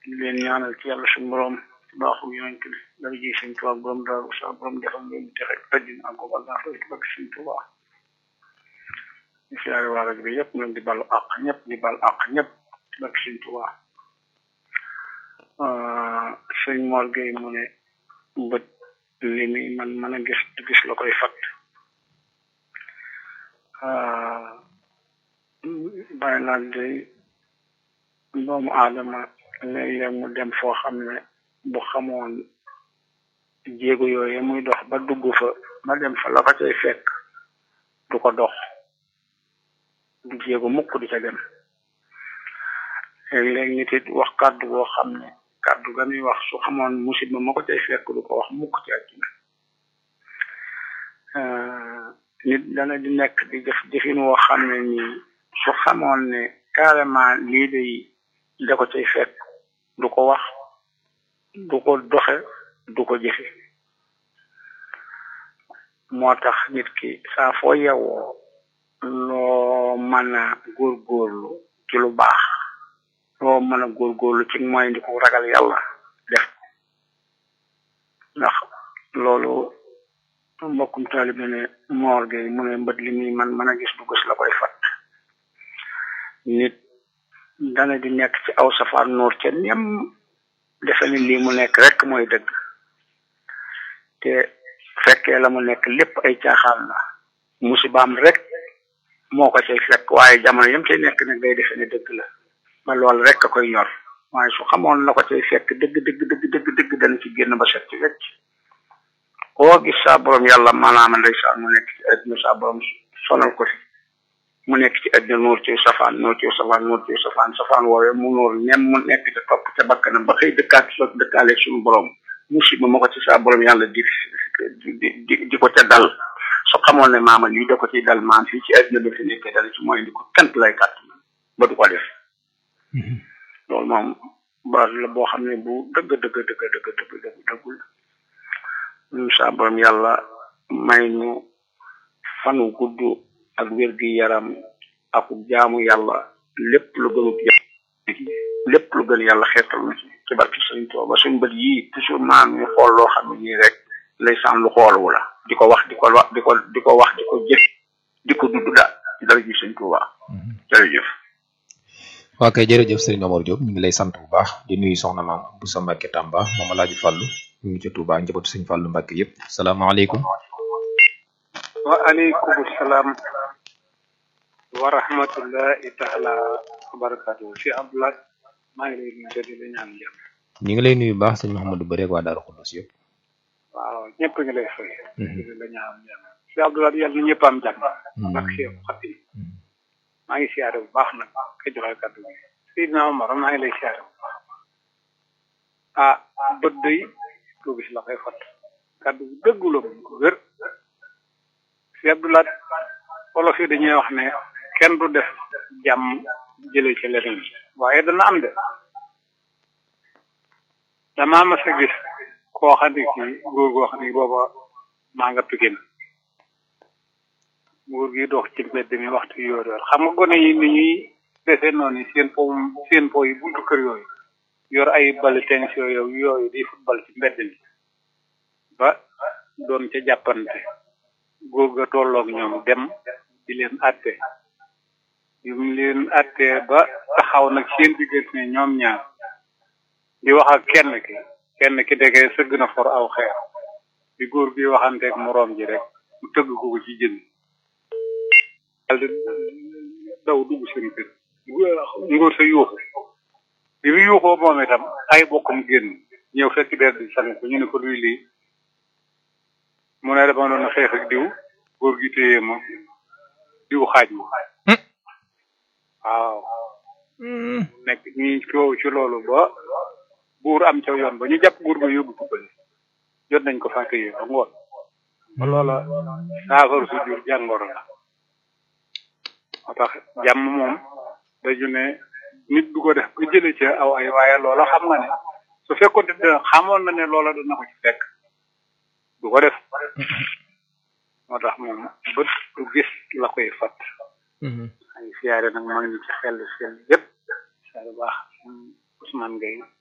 di leen ñaanal ci yàlla suñu borom ci baaxu yonent bi dara ji sëñ Tuubaa borom daal sa borom defal leen texe àddina ak goog àllaa ci bëgg sëñ Tuubaa ñu siyaare waa rajo bi yëpp ñu di balu àq ñëpp di bal àq ñëpp ci bëgg sëñ Tuubaa sëñ Mor Gueye mu ne bët li mi man mën a gis gis la koy fat bàyyi laaj day doomu aadama léeg-léeg mu dem foo xam ne bu xamoon jéego yooyu muy dox ba dugg fa ba dem fa la ko cay fekk du ko dox du jéego mukk di ca dem léeg-léeg nit it wax kàddu boo xam ne kàddu ga muy wax su xamoon musiba ma ko cay fekk du ko wax mukk ci àddina nit dana di nekk di def jëfin woo xam ne nii su xamoon ne carrément lii day da ko cay fekk du ko wax du ko doxe du ko jëfe moo tax nit ki saa foo yewoo loo mën a góorgóorlu ci lu baax loo mën a góorgóorlu ci mooy ndi ko ragal yàlla def ndax loolu mbokkum taalibe ne moor gay mu ne mbët li muy man mën a gis du gis la koy fat nit dana di nekk ci aw safar noor ca nem defe ni lii mu nekk rek mooy dëgg te fekkee la mu nekk lépp ay caaxaan la musibaam rek moo ko cay fekk waaye jamono yam cay nekk nag day defe ne dëgg la ba loolu rek a koy ñor waaye su xamoon la ko cay fekk dëgg dëgg dëgg dëgg dëgg dana ci génn ba set ci wecc koo gis saa borom yàlla maanaam ndeysaan mu nekk ci àddina saa borom sonal ko fi mu nekk ci àddina nuur ci safaan nuur ci safaan nuur ci safaan safaan woowee mu nuur nem mu nekk ca topp ca bakkanam ba xëy dëkkaat so dëkkaaleeg suñu borom musiba ma ko ci saa borom yàlla di di di ko ca dal su xamoon ne maama lii da ko ciy dal maam fii ci àddina ba fi nekkee dal ci mooy di ko kant lay kàtt ba du ko def loolu moom baat la boo xam ne bu dëgg dëgg dëgg dëgg dëgg dëgg dëggul ñun saa borom yàlla may ñu fanu gudd ak wér gi yaram ak jaamu yàlla lépp lu gënut yàlla lépp lu gën yàlla xeetal na ci ci barki sëriñ Tuuba suñ bët yii toujours maam ñu xool loo xam ne nii rek lay saan lu xooluwu la di ko wax di ko wax di ko di ko wax di ko jëf di ko dudd daal ci dara ji sëriñ Tuuba jërëjëf waa kay jërëjëf Serigne Omar Diop ñu ngi lay sant bu baax di nuyu soxna maam bu sa Mbàkke Tamba moom Alaaji Fàllu ñu ngi ca Touba njabootu Sëñ Fàllu Mbàkke yëpp salaamaaleykum wa aleykum salaam wa rahmatullahi taala wa barakatuhu si Abdoulaye maa ngi lay nuyu di la ñaan jàmm ñu ngi lay nuyu baax sëñ Mouhamadou Bari ak waa Daaru Xuddus yëpp waaw ñëpp ngi lay fay di la ñaan jàmm si Abdoulaye yàlla na ñëpp am jàmm ak Cheikh Xatim maa ngi siyaare bu baax nag ka joxe kàddu gi Seydina Omar maa ngi lay siyaare bu baax ah bët day lu gis la koy fat kàddu bu dëggu la moom ko wér si Abdoulaye wolof yi dañuy wax ne kenn du def jàmm jëlee ci leneen waaye dana am de damaa mas a gis koo xam ne kii góor goo xam ne booba maa nga pikin nguur gi dox ci mbedd mi waxtu yoor yoor xam nga gone yi ni ñuy defee noonu seen po seen po yi buntu kër yooyu yor ay bali tennis yooyu yooyu di football ci mbedd mi ba doon ca jàppante góor ga tolloog ñoom dem di leen atte yu mu leen atte ba taxaw nag seen diggante ne ñoom ñaar di wax ak kenn ki kenn ki dege sëgg na for aw xeer bi góor gi waxanteeg moroom ji rek mu tëgg ko ko ci jën daldi daw dugg seen kër ngóor sa yuuxu bi mu yuuxoo moom itam ay bokkam génn ñëw fekk der di sang ko ñu ne ko luy lii mu ne dama doon xeex ak diw góor gi téye ma diw xaaj ma waaw nekk ñi coow ci loolu ba buur am ca yoon ba ñu jàpp buur ba yóbbu ko bële jot nañ ko fàtte yi ba ngoon ba loola saafara su jur jàngoro la moo tax jàmm moom dañu ne nit du ko def ba jële ci aw ay waaye loola xam nga ne su fekkoon te xamoon na ne loola dana ko ci fekk du ko def moo tax moom bët du gis la koy fat ay siyaare nag mag ñi ci xel seen yëpp siyaare baax Ousmane Gueye